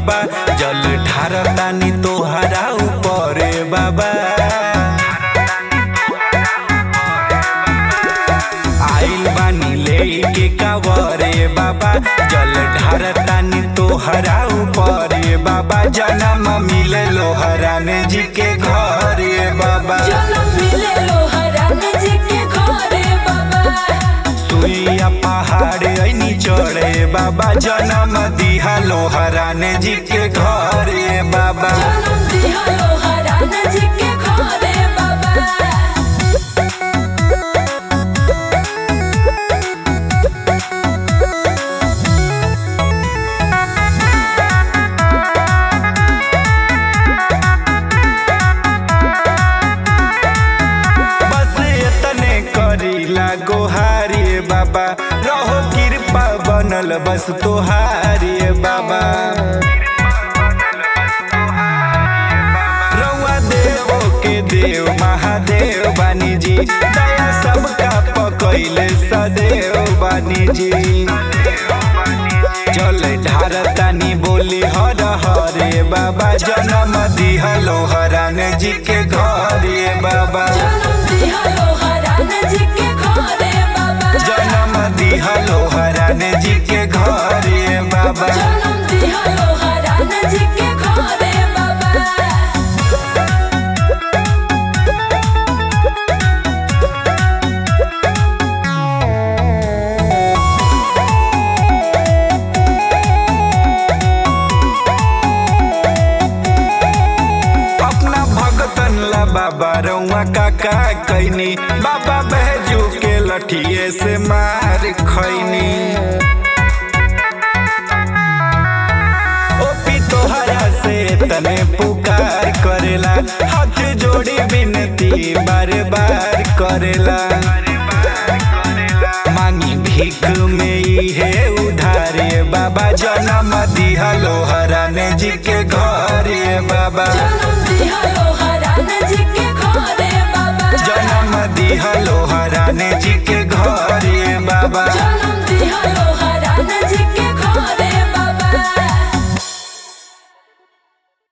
बाबा जल ढारतानी तोहरा ऊपर बाबा आइल बानी लेके कावरे बाबा जल ढारतानी तोहरा ऊपर बाबा जन्म मिले लोहरान जी के घरे बाबा जनम मिले लोहरान जी के घरे बाबा सुइया पहाड़ ऐनी चढ़े बाबा जन्म दिहा लोहरान जी के घरे बाबा जनम दिया लोहरान जी के घरे बाबा बस एतने करीला गोहारी बाबा रहो कृपा बनल बस तोहारी बाबा रउआ देवो के देव महादेव बानी जी दया सबका पकैले सदैव बानी जी चल ढारतानी बोली हर हरे बाबा जन्म दिहलो हरान जी के घरे बाबा जनम दिया लोहरान जी के घरे बाबा जन्म दिहलो हरान जी के घरे बाबा जनम दिया लोहरान जी के घरे बाबा। अपना भगतन ला बाबा रउआ काका कैनी बाबा बहजू के लठिए से मार खैनी ओपी तोहरा से तने पुकार करेला हाथ जोड़ी विनती बार बार करेला मांगी भीख में इहे उधारे बाबा जन्म दिहलो हरान जी के घरे बाबा जनम दिया लोहरान जी के घरे बाबा जन्म दिहलो हरान जी के घरे बाबा जनम दिया लोहरान जी के घरे बाबा